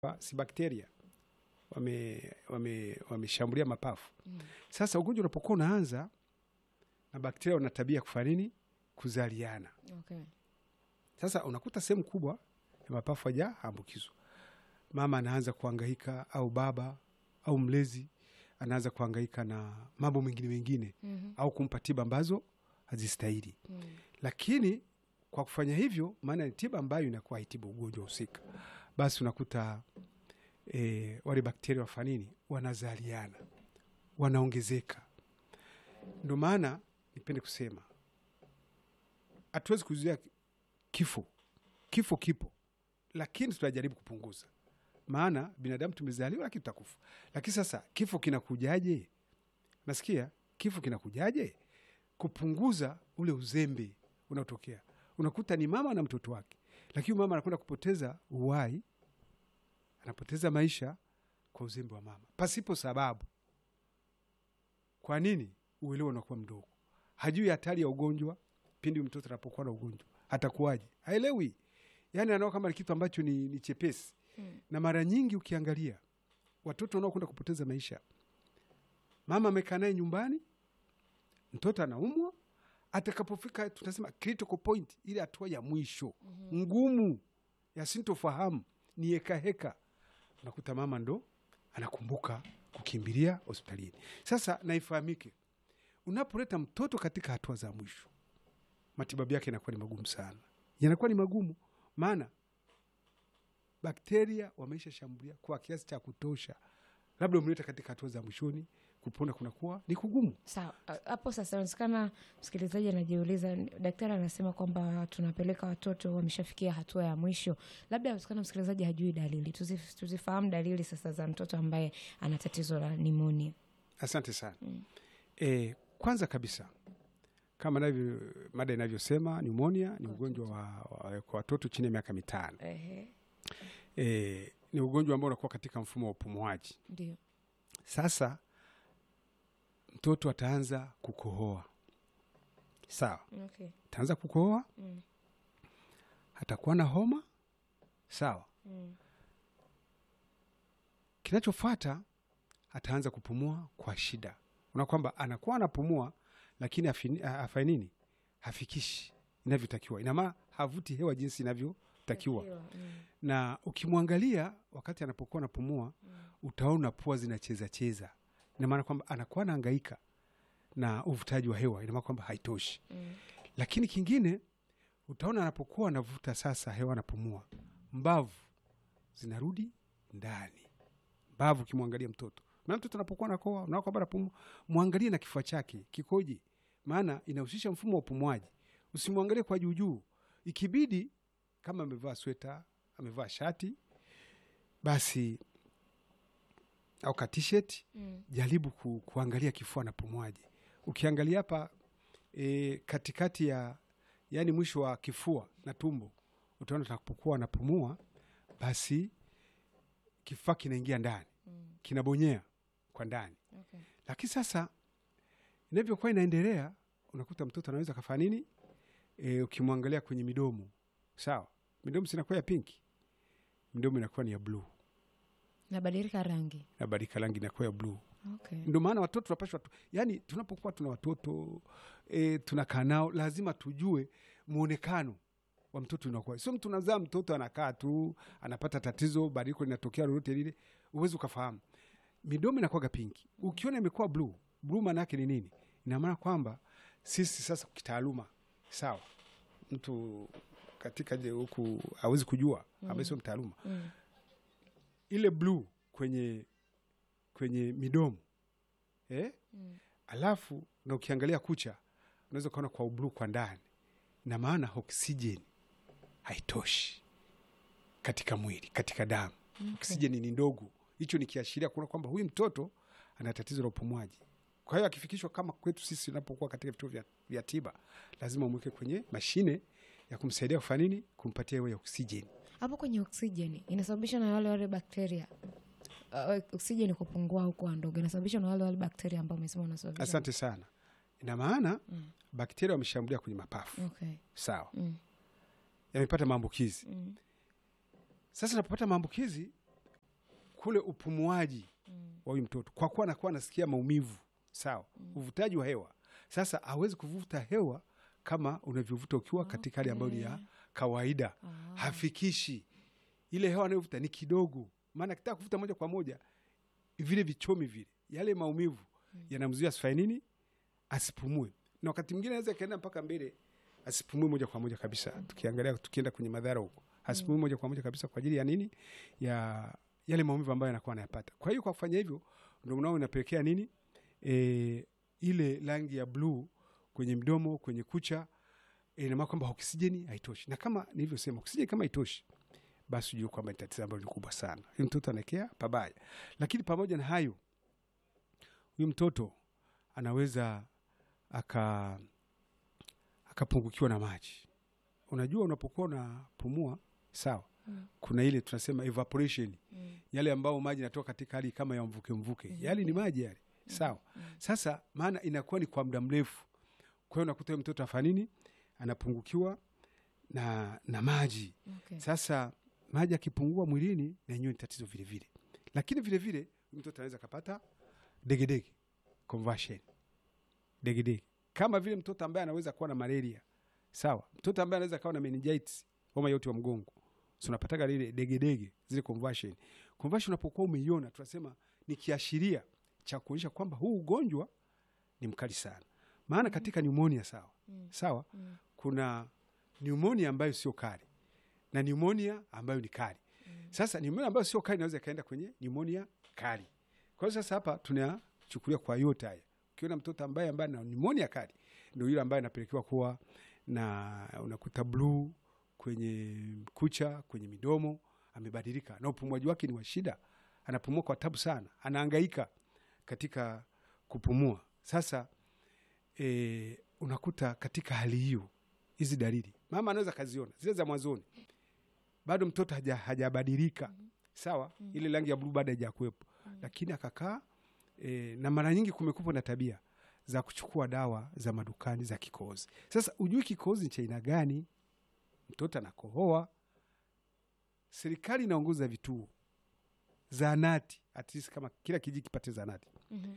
si bakteria wame wame wameshambulia mapafu. Sasa ugonjwa unapokuwa unaanza na bakteria wana tabia ya kufanya nini? Kuzaliana. Okay. Sasa unakuta sehemu kubwa ya mapafu hajaambukizwa, mama anaanza kuhangaika au baba au mlezi anaanza kuhangaika na mambo mengine mengine Mhm. au kumpa tiba ambazo hazistahili. Mm. Lakini kwa kufanya hivyo, maana ni tiba ambayo inakuwa haitibu ugonjwa husika, basi unakuta e, wale bakteria wafanya nini? Wanazaliana, wanaongezeka. Ndo maana nipende kusema hatuwezi kuzuia kifo. Kifo kipo, lakini tunajaribu kupunguza, maana binadamu tumezaliwa, lakini tutakufa. Lakini sasa kifo kinakujaje? Nasikia kifo kinakujaje? Kupunguza ule uzembe unaotokea. Unakuta ni mama na mtoto wake, lakini mama anakwenda kupoteza uhai, anapoteza maisha kwa uzembe wa mama pasipo sababu. Kwa nini? Uelewa unakuwa mdogo, hajui hatari ya ugonjwa. Pindi mtoto anapokuwa na ugonjwa atakuwaje? Haelewi, yaani anaona kama ni kitu ambacho ni, ni chepesi Mm. na mara nyingi ukiangalia watoto wanaokwenda kupoteza maisha, mama amekaa naye nyumbani, mtoto anaumwa, atakapofika tunasema critical point, ile hatua ya mwisho ngumu ya sintofahamu, ni hekaheka, unakuta mama ndo anakumbuka kukimbilia hospitalini. Sasa naifahamike, unapoleta mtoto katika hatua za mwisho, matibabu yake yanakuwa ni magumu sana, yanakuwa ni magumu, maana bakteria wameisha shambulia kwa kiasi cha kutosha, labda umeleta katika hatua za mwishoni, kupona kunakuwa ni kugumu. Sawa, a- hapo sasa inawezekana msikilizaji anajiuliza, daktari anasema kwamba tunapeleka watoto wameshafikia hatua ya mwisho, labda inawezekana msikilizaji hajui dalili. Tuzi- tuzifahamu dalili sasa za mtoto ambaye ana tatizo la nimonia. Asante sana. E, kwanza kabisa kama navyo mada inavyosema pneumonia ni ugonjwa wa, wa, kwa watoto chini ya miaka mitano. Ehe, E, ni ugonjwa ambao unakuwa katika mfumo wa upumuaji. ndio. Sasa mtoto ataanza kukohoa, sawa, Okay. ataanza kukohoa, Mm. atakuwa na homa, sawa. Mm. Kinachofuata ataanza kupumua kwa shida, una kwamba anakuwa anapumua lakini afini- a- afanye nini, hafikishi inavyotakiwa, ina maana havuti hewa jinsi inavyotakiwa. Mm. Na ukimwangalia wakati anapokuwa anapumua, utaona pua zinacheza cheza, ina maana kwamba anakuwa anahangaika na uvutaji wa hewa, ina maana kwamba haitoshi. Mm. Lakini kingine utaona anapokuwa anavuta sasa hewa, anapumua, mbavu zinarudi ndani. Mbavu ukimwangalia mtoto na mtoto anapokuwa nakoa unaona kwamba anapumua, mwangalie na kifua chake kikoje, maana inahusisha mfumo wa upumuaji. Usimwangalie kwa juujuu, ikibidi kama amevaa sweta, amevaa shati basi au ka t-shirt Mm. jaribu ku, kuangalia kifua napumuaje. Ukiangalia hapa e, katikati ya yani mwisho wa kifua na tumbo, utaona atakapokuwa anapumua, basi kifua kinaingia ndani, Mm. kinabonyea kwa ndani. Okay. Lakini sasa inavyokuwa inaendelea, unakuta mtoto anaweza kafanya nini? E, ukimwangalia kwenye midomo, sawa, midomo sinakuwa ya pinki, midomo inakuwa ni ya bluu Nabadilika rangi. na badika rangi inakuwa ya bluu. Okay. Ndio maana watoto tunapashwa tu, yani tunapokuwa tuna watoto e, tunakaa nao lazima tujue mwonekano wa mtoto unakuwa. Sio mtu unazaa mtoto anakaa tu anapata tatizo, badiliko linatokea lolote lile, uwezi ukafahamu. Midomo inakuwaga pinki, ukiona imekuwa bluu, bluu maana yake ni nini? Ina maana kwamba sisi sasa kitaaluma, sawa, mtu katika je huku hawezi kujua ambaye sio mtaaluma Mm. ile bluu kwenye kwenye midomo eh? Mm. Alafu na ukiangalia kucha unaweza ukaona kwa ubluu kwa ndani, na maana oksijeni haitoshi katika mwili, katika damu oksijeni ni ndogo. Hicho ni kiashiria kuona kwamba huyu mtoto ana tatizo la upumuaji. Kwa hiyo akifikishwa kama kwetu sisi, unapokuwa katika vituo vya, vya tiba, lazima umweke kwenye mashine ya kumsaidia kufanya nini, kumpatia hewa ya oksijeni. Hapo kwenye oksijeni inasababishwa na wale wale bakteria. Uh, oksijeni kupungua au kuwa ndogo inasababishwa na wale wale bakteria ambao umesema wanasababisha. Asante sana. Ina maana bakteria wameshambulia kwenye mapafu, Okay. sawa, Mm. yamepata maambukizi. Mm. Sasa napopata maambukizi kule upumuaji wa huyu mtoto, kwa kuwa anakuwa anasikia maumivu sawa, uvutaji wa hewa. Sasa hawezi kuvuta hewa kama unavyovuta ukiwa katika hali ambayo ni ya kawaida, hafikishi ile hewa anayovuta ni kidogo, maana akitaka kuvuta moja kwa moja vile vichomi vile, yale maumivu yanamzuia asifanye nini, asipumue, na wakati mwingine anaweza ikaenda mpaka mbele asipumue moja kwa moja kabisa. Tukiangalia tukienda kwenye madhara huko, asipumue moja kwa moja kabisa kwa ajili ya nini, ya yale maumivu ambayo anakuwa anayapata. Kwa hiyo kwa kufanya hivyo, ndio mnao inapelekea nini, e, ile rangi ya bluu kwenye mdomo, kwenye kucha, e, ina maana kwamba oksijeni haitoshi, na kama nilivyosema, oksijeni kama haitoshi basi ujue kwamba ni tatizo ambalo ni kubwa sana. Huyu mtoto anaekea pabaya, lakini pamoja na hayo, huyu mtoto anaweza aka akapungukiwa na maji. Unajua, unapokuwa unapumua sawa, Mm. kuna ile tunasema evaporation, Mm. yale ambao maji yanatoka katika hali kama ya mvuke mvuke, yale ni maji yale, sawa. Sasa maana inakuwa ni kwa muda mrefu, kwa hiyo unakuta huyu mtoto afanya nini, anapungukiwa na, na maji Okay. sasa maji akipungua mwilini na yenyewe ni tatizo vile vile, lakini vile vile mtoto anaweza akapata degedege conversion, degedege kama vile mtoto ambaye anaweza kuwa na malaria sawa, mtoto ambaye anaweza kuwa na meningitis, homa yote wa mgongo, so unapataga lile degedege, zile conversion. Conversion unapokuwa umeiona, tunasema ni kiashiria cha kuonyesha kwamba huu ugonjwa ni mkali sana, maana katika pneumonia sawa sawa, Mm. kuna pneumonia ambayo sio kali na pneumonia ambayo ni kali. Sasa pneumonia ambayo sio kali inaweza ikaenda kwenye pneumonia kali. Kwa hiyo sasa hapa tunachukulia kwa yote haya, ukiona mtoto ambaye ambaye ana pneumonia kali, ndio yule ambaye anapelekewa kuwa na unakuta bluu kwenye kucha, kwenye midomo, amebadilika na upumuaji wake ni wa shida, anapumua kwa tabu sana, anahangaika katika kupumua. Sasa e, unakuta katika hali hiyo hizi dalili mama anaweza kaziona zile za mwanzoni, bado mtoto haja- hajabadilika sawa, ile rangi ya bluu bado haijakuwepo, lakini akakaa e, na mara nyingi kumekuwa na tabia za kuchukua dawa za madukani za kikohozi. Sasa ujui kikohozi ni cha aina gani, mtoto anakohoa. Serikali inaongoza vituo zaanati, at least kama kila kijiji kipate zaanati Mhm.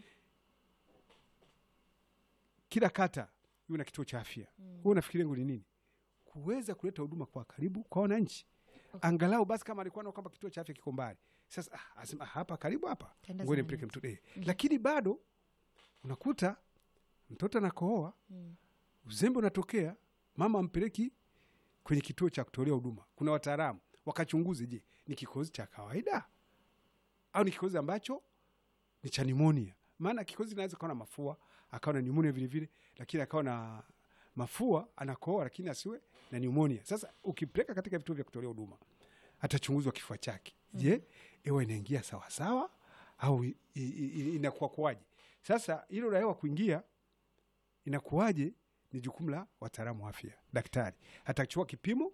kila kata iwe na kituo cha afya. Wewe unafikiri lengo ni nini? Kuweza kuleta huduma kwa karibu kwa wananchi, Okay. angalau basi kama alikuwa na kwamba kituo cha afya kiko mbali, sasa ah, asema ah, hapa karibu hapa, Tenda ngoja zahanati. nimpeleke mtoto eh. Lakini bado unakuta mtoto anakohoa, Mm. uzembe unatokea, mama ampeleki kwenye kituo cha kutolea huduma. Kuna wataalamu wakachunguze, je, ni kikohozi cha kawaida au ni kikohozi ambacho ni cha nimonia? Maana kikohozi inaweza kawa na mafua akawa na nimonia vile vile, lakini akawa na mafua anakohoa, lakini asiwe na nimonia. Sasa ukipeleka katika vituo vya kutolea huduma, atachunguzwa kifua chake, je, hewa inaingia sawasawa au i- i- i- inakuwa kuwaje? Sasa hilo la hewa kuingia inakuwaje ni jukumu la wataalamu wa afya. Daktari atachukua kipimo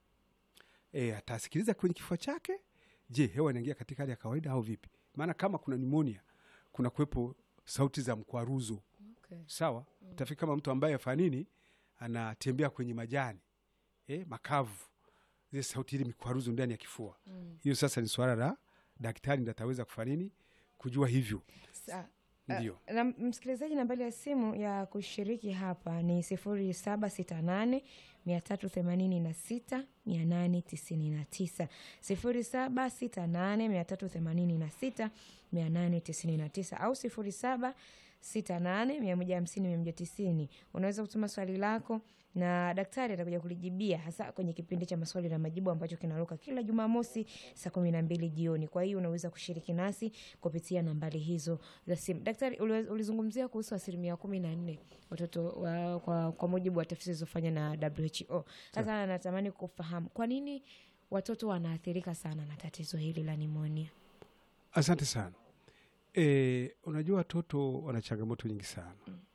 e, atasikiliza kwenye kifua chake, je, hewa inaingia katika hali ya kawaida au vipi? Maana kama kuna nimonia, kuna kuwepo sauti za mkwaruzo Okay. sawa. Utafika kama mtu ambaye afanya nini, anatembea kwenye majani e, makavu, zile sauti ile mikwaruzo ndani ya kifua hiyo. Sasa ni swala la daktari ndo ataweza kufanya nini, kujua hivyo. Sa- Ndio. Uh, na msikilizaji, nambari ya simu ya kushiriki hapa ni sifuri saba sita nane mia tatu themanini na sita mia nane tisini na tisa sifuri saba sita nane mia tatu themanini na sita mia nane tisini na tisa au sifuri saba sita nane mia moja hamsini mia moja tisini unaweza kutuma swali lako na daktari atakuja kulijibia hasa kwenye kipindi cha maswali na majibu ambacho kinaruka kila Jumamosi saa kumi na mbili jioni. Kwa hiyo unaweza kushiriki nasi kupitia nambari hizo za simu. Daktari, uliwe- ulizungumzia kuhusu asilimia kumi na nne watoto wa, kwa, kwa mujibu wa tafiti zilizofanya na WHO. Sasa natamani kufahamu kwa nini watoto wanaathirika sana na tatizo hili la nimonia. Asante sana. E, unajua watoto wana changamoto nyingi sana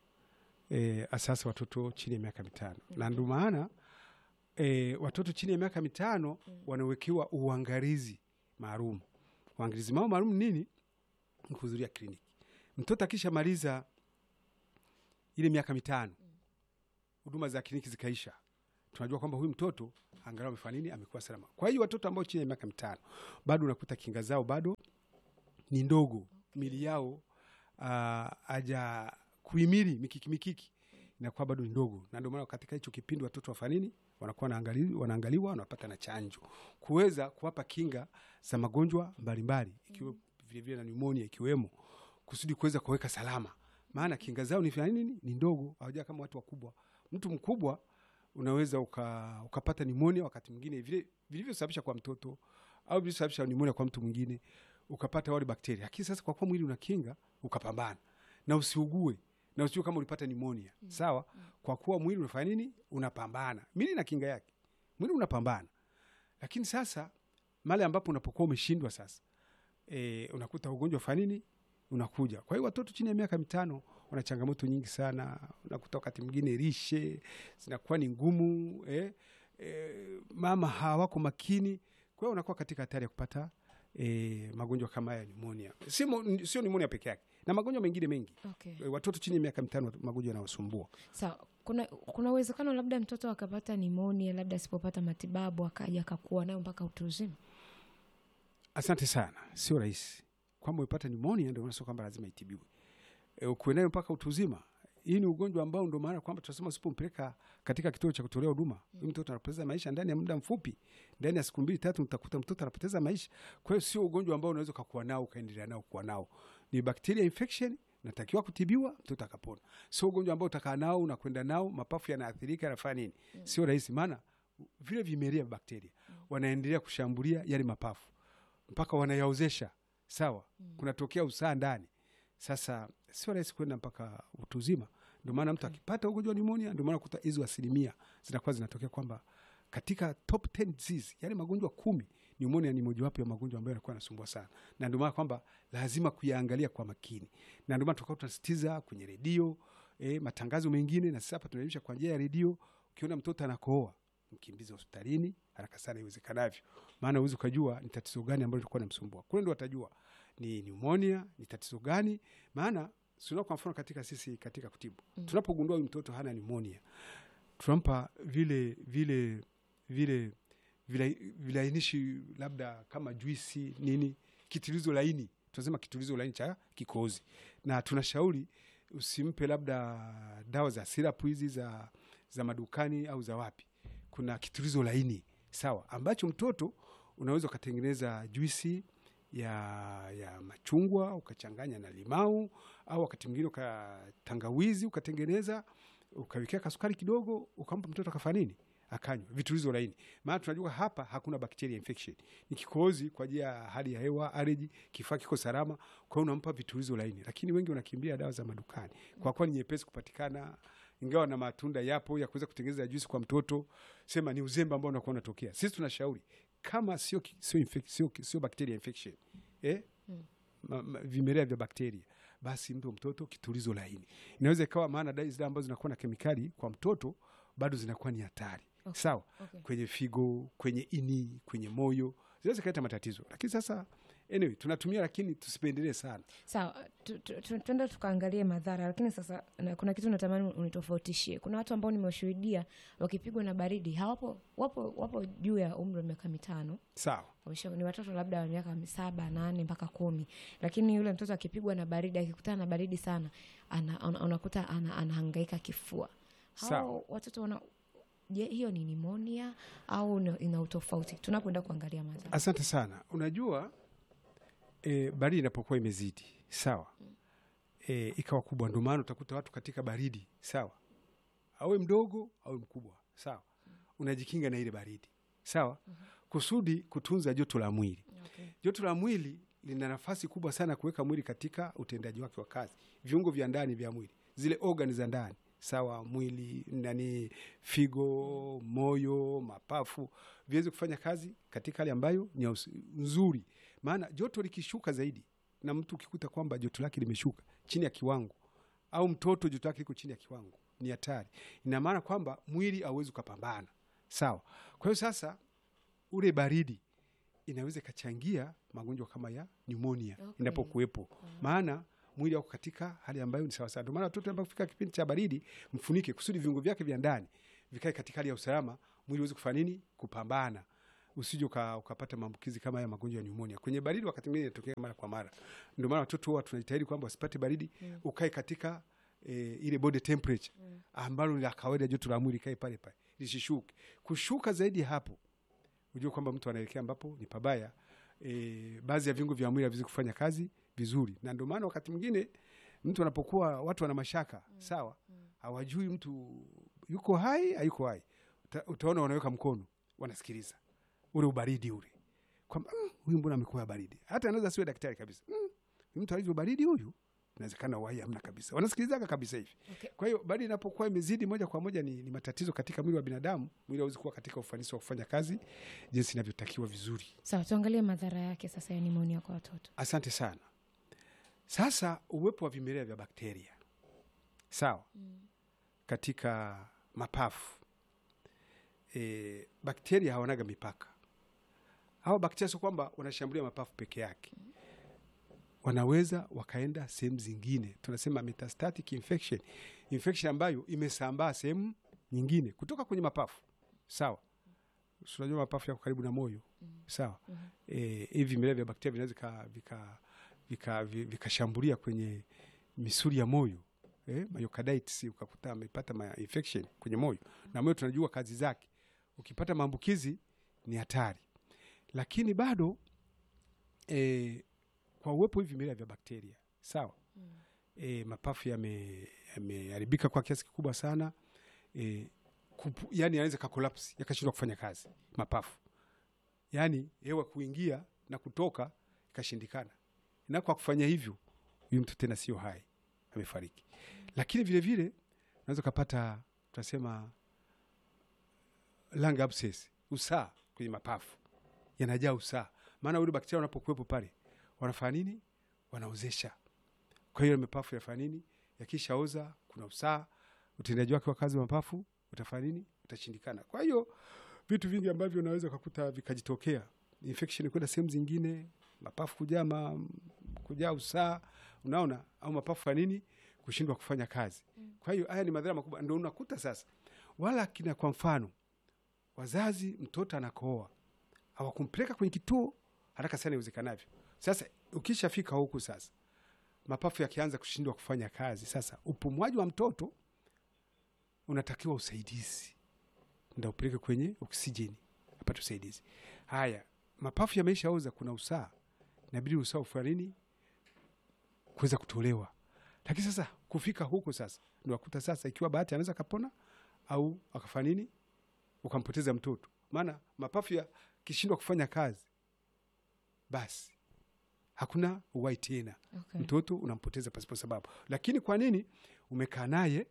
e, asasa watoto chini ya miaka mitano na ndio maana e, watoto chini ya miaka mitano wanawekewa uangalizi maalum. Uangalizi mao maalum nini? Ni kuhudhuria kliniki. Mtoto akishamaliza ile miaka mitano, huduma za kliniki zikaisha, tunajua kwamba huyu mtoto angalau amefanya nini, amekuwa salama. Kwa hiyo watoto ambao chini ya miaka mitano bado unakuta kinga zao bado ni ndogo mili yao ah, haja kuhimili mikiki mikiki inakuwa bado ni ndogo, na ndio maana katika hicho kipindi watoto wafanya nini? Wanakuwa wanaangaliwa, wanaangaliwa wanapata na chanjo kuweza kuwapa kinga za magonjwa mbalimbali ikiwa vilevile na pneumonia ikiwemo, kusudi kuweza kuweka salama, maana kinga zao ni fanya nini? Ni ndogo, hawajaa kama watu wakubwa. Mtu mkubwa unaweza uka, ukapata pneumonia wakati mwingine vile vilivyosababisha kwa mtoto au vilivyosababisha pneumonia kwa mtu mwingine ukapata wale bakteria, lakini sasa kwa kuwa mwili una kinga ukapambana na usiugue na usiwe kama ulipata pneumonia sawa. Kwa kuwa mwili unafanya nini? Unapambana, mwili na kinga yake, mwili unapambana. Lakini sasa male ambapo unapokuwa umeshindwa sasa, e, unakuta ugonjwa fanya nini unakuja. Kwa hiyo watoto chini ya miaka mitano wana changamoto nyingi sana. Unakuta wakati mwingine lishe zinakuwa ni ngumu eh, eh, mama hawako makini, kwa hiyo unakuwa katika hatari ya kupata eh, magonjwa kama haya pneumonia. Sio mo- sio pneumonia peke yake na magonjwa mengine mengi. Okay. Eh, Watoto chini ya miaka mitano magonjwa yanawasumbua. Sawa, kuna kuna uwezekano labda mtoto akapata nimonia, labda asipopata matibabu akaja akakuwa nayo mpaka utu uzima. Asante sana, sio rahisi kwamba umepata pneumonia ndio maana sio kwamba lazima itibiwe. E, ukuwe nayo mpaka utu uzima. Hii ni ugonjwa ambao ndio maana kwamba tunasema usipompeleka katika kituo cha kutolea huduma, huyu mtoto anapoteza maisha ndani ya muda mfupi, ndani ya siku mbili tatu, utakuta mtoto anapoteza maisha. Kwa hiyo sio ugonjwa ambao unaweza ukakuwa nao ukaendelea nao kuwa nao, ni bacteria infection natakiwa kutibiwa, mtoto akapona. Sio ugonjwa ambao utakaa nao unakwenda nao, mapafu yanaathirika, yanafanya nini? Sio rahisi, maana vile vimelea vya bakteria wanaendelea kushambulia yale mapafu mpaka wanayaozesha sawa, kunatokea usaa ndani. Sasa sio rahisi kwenda mpaka utu uzima. Ndio maana mtu akipata ugonjwa wa pneumonia, ndio maana kuta hizo asilimia zinakuwa zinatokea kwamba katika top 10 disease, yani magonjwa kumi, pneumonia ni mojawapo ya magonjwa ambayo yanakuwa yanasumbua sana, na ndio maana kwamba lazima kuyaangalia kwa makini, na ndio maana tukawa tunasitiza kwenye redio eh, matangazo mengine, na sasa hapa tunaelimisha kwa njia ya redio. Ukiona mtoto anakohoa mkimbize hospitalini haraka sana iwezekanavyo, maana uwezi ukajua ni tatizo gani ambalo litakuwa namsumbua. Kule ndo watajua ni pneumonia, ni tatizo gani. Maana sio kwa mfano katika sisi katika kutibu mm. tunapogundua huyu mtoto hana pneumonia, tunampa vile vile vile vile vilainishi labda kama juisi nini, kitulizo laini, tunasema kitulizo laini cha kikohozi, na tunashauri usimpe labda dawa za sirapu hizi za, za madukani au za wapi kuna kitulizo laini sawa, ambacho mtoto unaweza ukatengeneza juisi ya, ya machungwa ukachanganya na limau, au wakati mwingine ukatangawizi ukatengeneza ukawekea kasukari kidogo, ukampa mtoto akafanya nini, akanywa vitulizo laini. Maana tunajua hapa hakuna bacteria infection, ni kikohozi kwa ajili ya hali ya hewa, allergy, kifaa kiko salama, kwa hiyo unampa vitulizo laini. Lakini wengi wanakimbia dawa za madukani kwa kuwa ni nyepesi kupatikana ingawa na matunda yapo ya kuweza kutengeneza juisi kwa mtoto, sema ni uzembe ambao unakuwa unatokea. Sisi tunashauri kama sio sio infec- sio sio bacteria infection eh, ma, ma, vimelea vya bakteria, basi mpe mtoto kitulizo laini. Inaweza ikawa maana dawa zile ambazo zinakuwa na kemikali kwa mtoto bado zinakuwa ni hatari Okay. sawa, Okay. kwenye figo, kwenye ini, kwenye moyo zinaweza kuleta matatizo, lakini sasa anyway tunatumia, lakini tusipendelee sana. Sawa, tu- tu- tu- tuende tukaangalie madhara, lakini sasa na, kuna kitu natamani unitofautishie. Kuna watu ambao nimewashuhudia wakipigwa na baridi hawapo, wapo, wapo juu ya umri wa miaka mitano Sawa, Wamesha- ni watoto labda wa miaka saba nane mpaka kumi, lakini yule mtoto akipigwa na baridi, akikutana na baridi sana, ana, ana, unakuta ana, anahangaika kifua. Hao Sawa. watoto wana je, hiyo ni nimonia au ina- ina utofauti tunapoenda kuangalia madhara? asante sana. Unajua e, baridi inapokuwa imezidi sawa, e, ikawa kubwa, ndio maana utakuta watu katika baridi sawa, awe mdogo awe mkubwa sawa, unajikinga na ile baridi sawa, kusudi kutunza joto la mwili. Okay. Joto la mwili lina nafasi kubwa sana kuweka mwili katika utendaji wake wa kazi, viungo vya ndani vya mwili, zile organi za ndani sawa, mwili nani, figo, moyo, mapafu viweze kufanya kazi katika hali ambayo ni ya usi- nzuri. Maana joto likishuka zaidi, na mtu ukikuta kwamba joto lake limeshuka chini ya kiwango, au mtoto joto lake liko chini ya kiwango, ni hatari. Ina maana kwamba mwili hauwezi ukapambana sawa. Kwa hiyo sasa ule baridi inaweza ikachangia magonjwa kama ya pneumonia Okay. inapokuwepo, maana mwili wako katika hali ambayo ni sawasawa. Ndio maana watoto ambao kufika kipindi cha baridi, mfunike kusudi viungo vyake vya ndani vikae katika hali ya usalama, mwili uweze kufanya nini? Kupambana. usije uka- ukapata maambukizi kama haya magonjwa ya pneumonia. Kwenye baridi wakati mwingine inatokea mara kwa mara, ndio maana watoto huwa tunajitahidi kwamba wasipate baridi, ukae katika e, ile body temperature ambalo ni la kawaida, joto la mwili kae pale pale lisishuke. Kushuka zaidi ya hapo, ujue kwamba mtu anaelekea ambapo ni pabaya. E, baadhi ya viungo vya mwili haviwezi kufanya kazi vizuri, na ndio maana wakati mwingine mtu anapokuwa watu wana mashaka sawa, hawajui mtu yuko hai hayuko hai, Uta, utaona wanaweka mkono wanasikiliza ule ubaridi ule kwamba "Mm, huyu mbona amekuwa baridi. Hata anaweza siwe daktari kabisa, "Mm, mtu alivyo baridi huyu, inawezekana uhai hamna kabisa, wanasikilizaga kabisa hivi. Okay. Kwa hiyo baridi inapokuwa imezidi moja kwa moja ni, ni matatizo katika mwili wa binadamu. Mwili hauwezi kuwa katika ufanisi wa kufanya kazi jinsi inavyotakiwa vizuri. Sawa, tuangalie madhara yake sasa ya nimonia kwa watoto. Asante sana. Sasa uwepo wa vimelea vya bakteria sawa, katika mapafu e, bakteria hawanaga mipaka. Hawa bakteria sio kwamba wanashambulia mapafu peke yake, wanaweza wakaenda sehemu zingine, tunasema metastatic infection, infection ambayo imesambaa sehemu nyingine kutoka kwenye mapafu sawa. Si Unajua mapafu yako karibu na moyo sawa. Eh, hivi vimelea vya bakteria vinaweza vika- vika- vika- vi- vikashambulia kwenye misuli ya moyo eh, myocarditis, ukakuta amepata ma infection kwenye moyo, na moyo tunajua kazi zake. Ukipata maambukizi ni hatari, lakini bado eh, kwa uwepo hivi vimelea vya bakteria sawa, eh, mapafu yame- yameharibika kwa kiasi kikubwa sana eh, kupu, yani yanaweza kakolapsi yakashindwa kufanya kazi mapafu, yani hewa kuingia na kutoka ikashindikana, na kwa kufanya hivyo huyu mtu tena sio hai, amefariki. Lakini vile vile unaweza ukapata tunasema lung abscess, usaa kwenye mapafu yanajaa usaa, maana ule bakteria wanapokuwepo pale wanafanya nini? Wanaozesha. Kwa hiyo mapafu yafanya nini? Yakishaoza kuna usaa, utendaji wake wa kazi wa mapafu utafanya nini? Utashindikana. Kwa hiyo vitu vingi ambavyo unaweza ukakuta vikajitokea, infection kwenda sehemu zingine, mapafu kujaa ma, kujaa usaa, unaona, au mapafu ya nini kushindwa kufanya kazi. Kwa hiyo haya ni madhara makubwa, ndio unakuta sasa wala kina, kwa mfano wazazi, mtoto anakooa hawakumpeleka kwenye kituo haraka sana iwezekanavyo. Sasa ukishafika huku sasa, mapafu yakianza kushindwa kufanya kazi, sasa upumuaji wa mtoto unatakiwa usaidizi, nda upeleke kwenye oksijeni apate usaidizi. Haya, mapafu yameishaoza, kuna usaa, inabidi usaa ufanya nini kuweza kutolewa. Lakini sasa kufika huko sasa ndo wakuta sasa, ikiwa bahati anaweza kapona au akafanya nini, ukampoteza mtoto. Maana mapafu yakishindwa kufanya kazi, basi hakuna uhai tena Okay. mtoto unampoteza pasipo sababu. Lakini kwa nini umekaa naye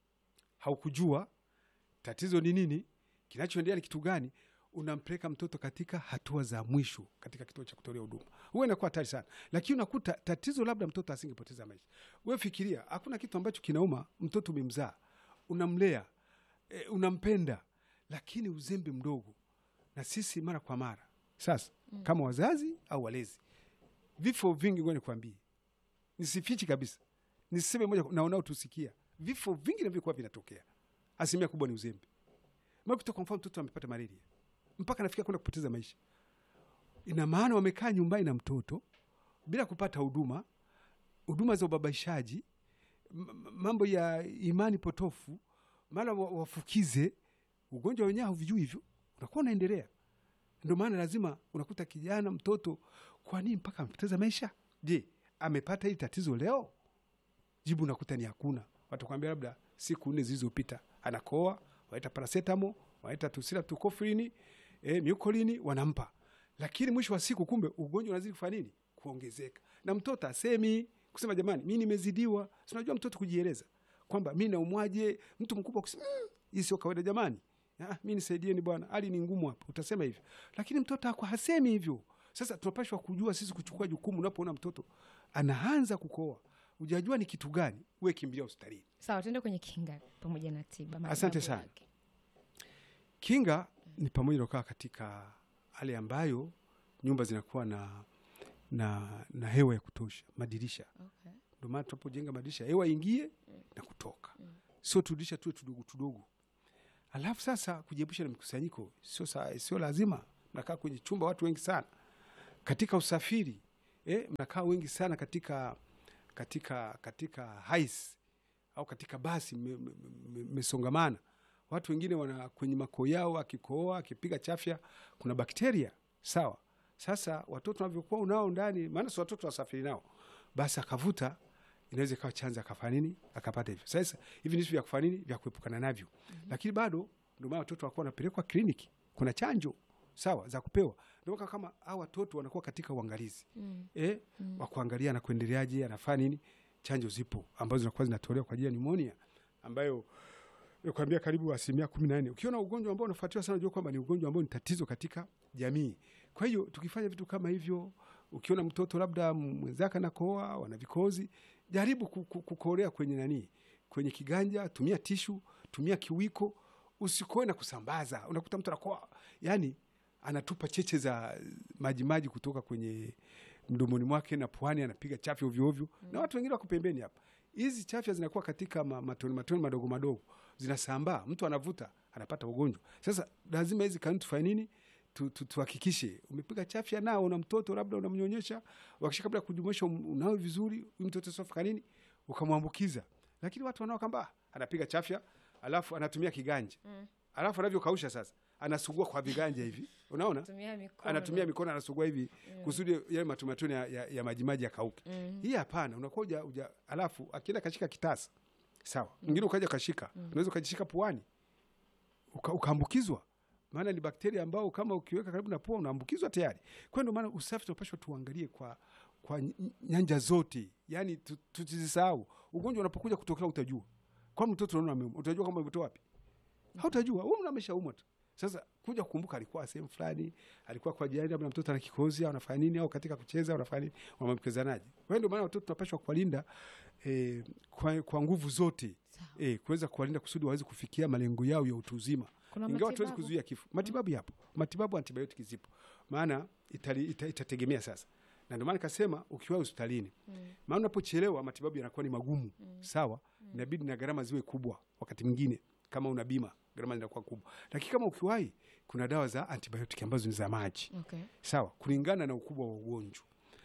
haukujua tatizo ni nini, kinachoendelea ni kitu gani, unampeleka mtoto katika hatua za mwisho katika kituo cha kutolea huduma, huwa inakuwa hatari sana. Lakini unakuta tatizo labda mtoto asingepoteza maisha. We fikiria, hakuna kitu ambacho kinauma. Mtoto umemzaa, unamlea, e, unampenda, lakini uzembe mdogo, na sisi mara kwa mara sasa kama wazazi au walezi vifo vingi, ngoja nikwambie, nisifichi kabisa, niseme moja kwa- na unaotusikia, vifo vingi navyokuwa vinatokea, asilimia kubwa ni uzembe. Makuta kwa mfano, mtoto amepata malaria mpaka anafikia kwenda kupoteza maisha, ina maana wamekaa nyumbani na mtoto bila kupata huduma, huduma za ubabaishaji, m- m- mambo ya imani potofu, mara wa- wafukize ugonjwa wenyewe hauvijui hivyo, unakuwa unaendelea. Ndio maana lazima unakuta kijana mtoto, kwa nini mpaka amepoteza maisha? Je, amepata hili tatizo leo? Jibu unakuta ni hakuna. Watakwambia labda siku nne zilizopita anakoa, wanaita parasetamo, wanaita tusila tukofrini, eh, miukolini wanampa, lakini mwisho wa siku kumbe ugonjwa unazidi kufanya nini? Kuongezeka, na mtoto asemi kusema jamani, mi nimezidiwa. Si unajua mtoto kujieleza kwamba mi naumwaje, mtu mkubwa kusema "Mm, hii sio kawaida jamani, Ah, mi nisaidieni bwana, hali ni ngumu hapa, utasema hivyo, lakini mtoto ako hasemi hivyo. Sasa tunapashwa kujua sisi kuchukua jukumu. Unapoona mtoto anaanza kukoa, ujajua ni kitu gani, uwe kimbilia hospitalini. Sawa, tuende kwenye kinga pamoja na tiba. Asante matibabu sana. yake. Kinga ni pamoja na kukaa katika hali ambayo nyumba zinakuwa na, na, na hewa ya kutosha, madirisha. Okay. Ndio maana tunapojenga madirisha hewa ingie na kutoka, sio tudirisha tuwe tudogo tudogo. Alafu sasa kujiepusha na mikusanyiko, sio sa- sio lazima mnakaa kwenye chumba watu wengi sana katika usafiri eh, mnakaa wengi sana katika katika katika hais au katika basi mmesongamana me, me, watu wengine wana kwenye makoo yao akikooa akipiga chafya kuna bakteria sawa sasa watoto wanavyokuwa unao ndani maana si watoto wasafiri nao basi akavuta inaweza ikawa chanzo akafanya nini akapata hivyo sasa hivi ni vitu vya kufanya nini vya kuepukana navyo mm-hmm. lakini bado ndio maana watoto wakuwa wanapelekwa kliniki kuna chanjo sawa za kupewa ndio kama hao watoto wanakuwa katika uangalizi mm. eh, mm. wa kuangalia na kuendeleaje anafanya nini chanjo zipo ambazo zinakuwa zinatolewa kwa ajili ya pneumonia ambayo nakwambia karibu asilimia kumi na nne ukiona ugonjwa ambao unafuatiwa sana unajua kwamba ni ugonjwa ambao ni tatizo katika jamii kwa hiyo tukifanya vitu kama hivyo ukiona mtoto labda mwenzake anakoa wana vikozi jaribu kukorea kwenye nani kwenye kiganja tumia tishu tumia kiwiko usikoe na kusambaza unakuta mtu anakoa yani anatupa cheche za majimaji kutoka kwenye mdomoni mwake na puani anapiga chafya ovyoovyo mm. na watu wengine wako pembeni hapa hizi chafya zinakuwa katika ma, matoni matoni madogo madogo zinasambaa mtu anavuta anapata ugonjwa sasa lazima hizi kanuni tufanye nini tuhakikishe tu, tu umepiga chafya nao una mtoto labda unamnyonyesha wakisha kabla ya kujumuisha unawe vizuri huyu mtoto sofika nini ukamwambukiza lakini watu wanao kwamba anapiga chafya alafu anatumia kiganja mm. alafu anavyokausha sasa anasugua kwa viganja hivi unaona anatumia mikono anasugua hivi mm. kusudi yale matumatuni ya, ya, ya majimaji yakauke mm. hii hapana unakuwa uja, uja alafu akienda kashika kitasa sawa mwingine mm. ukaja kashika mm. unaweza ukajishika puani ukaambukizwa uka maana ni bakteria ambao kama ukiweka karibu na pua unaambukizwa tayari kwa ndio maana usafi tunapashwa tuangalie kwa kwa nyanja zote yani tusisahau ugonjwa unapokuja kutokea utajua kwa mtoto unaona utajua kama umetoa wapi hautajua wewe ameshaumwa tu sasa kuja kukumbuka alikuwa sehemu fulani alikuwa kwa jirani labda mtoto ana kikozi au anafanya nini au katika kucheza au anafanya nini wamamkezanaje kwa hiyo ndio maana watoto tunapashwa kuwalinda eh, kwa, kwa nguvu zote eh, kuweza kuwalinda kusudi waweze kufikia malengo yao ya utu uzima ingawa tuwezi kuzuia kifo matibabu yapo matibabu antibiotiki zipo maana itali, ita, itategemea sasa na ndio maana nikasema ukiwa hospitalini mm. maana unapochelewa matibabu yanakuwa ni magumu mm. sawa mm. inabidi na gharama ziwe kubwa wakati mwingine kama una bima gharama zinakuwa kubwa lakini kama ukiwahi kuna dawa za antibiotiki ambazo ni za maji okay. sawa kulingana na ukubwa wa ugonjwa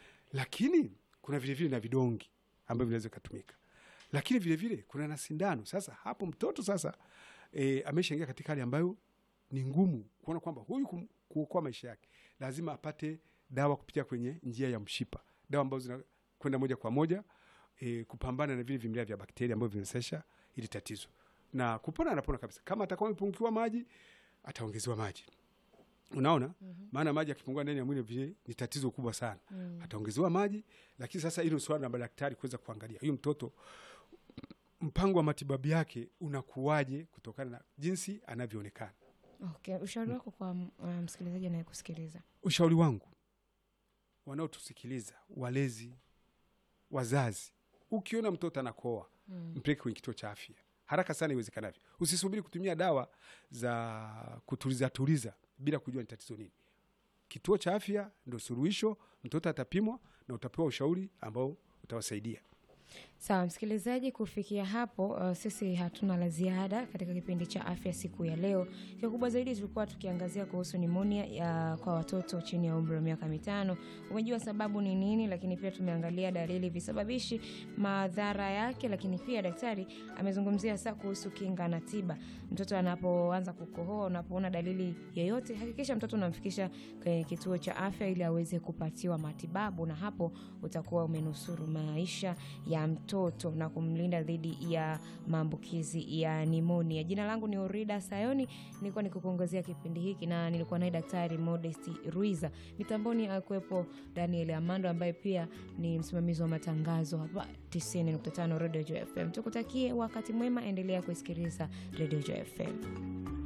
lakini kuna vilevile na vidongi ambavyo vinaweza ikatumika lakini vilevile vile, kuna na sindano sasa hapo mtoto sasa e, ameshaingia katika hali ambayo ni ngumu kuona kwamba huyu kuokoa maisha yake lazima apate dawa kupitia kwenye njia ya mshipa dawa ambazo zinakwenda moja kwa moja e, kupambana na vile vimelea vya bakteria ambavyo vinasesha ili tatizo na kupona anapona kabisa kama atakuwa amepungukiwa maji ataongezewa maji unaona mm-hmm. maana maji akipungua ndani ya mwili vile ni tatizo kubwa sana mm. ataongezewa maji lakini sasa hilo swala la madaktari kuweza kuangalia huyu mtoto mpango wa matibabu yake unakuwaje kutokana na jinsi anavyoonekana okay. ushauri wako kwa uh, msikilizaji anayekusikiliza ushauri wangu wanaotusikiliza walezi wazazi ukiona mtoto anakoa mm. mpeleke kwenye kituo cha afya haraka sana iwezekanavyo usisubiri kutumia dawa za kutuliza tuliza bila kujua ni tatizo nini kituo cha afya ndo suluhisho mtoto atapimwa na utapewa ushauri ambao utawasaidia sawa msikilizaji kufikia hapo uh, sisi hatuna la ziada katika kipindi cha afya siku ya leo kikubwa zaidi tulikuwa tukiangazia kuhusu nimonia ya kwa watoto chini ya umri wa miaka mitano umejua sababu ni nini lakini pia tumeangalia dalili visababishi madhara yake lakini pia daktari amezungumzia saa kuhusu kinga na tiba mtoto anapoanza kukohoa unapoona dalili yoyote hakikisha mtoto unamfikisha kwenye kituo cha afya ili aweze kupatiwa matibabu na hapo utakuwa umenusuru maisha ya mtoto na kumlinda dhidi ya maambukizi ya nimonia jina langu ni orida sayoni nilikuwa nikukuongozea kipindi hiki na nilikuwa naye daktari modesti ruiza mitamboni akuwepo daniel amando ambaye pia ni msimamizi wa matangazo hapa 95 radio fm tukutakie wakati mwema endelea kuisikiliza radio fm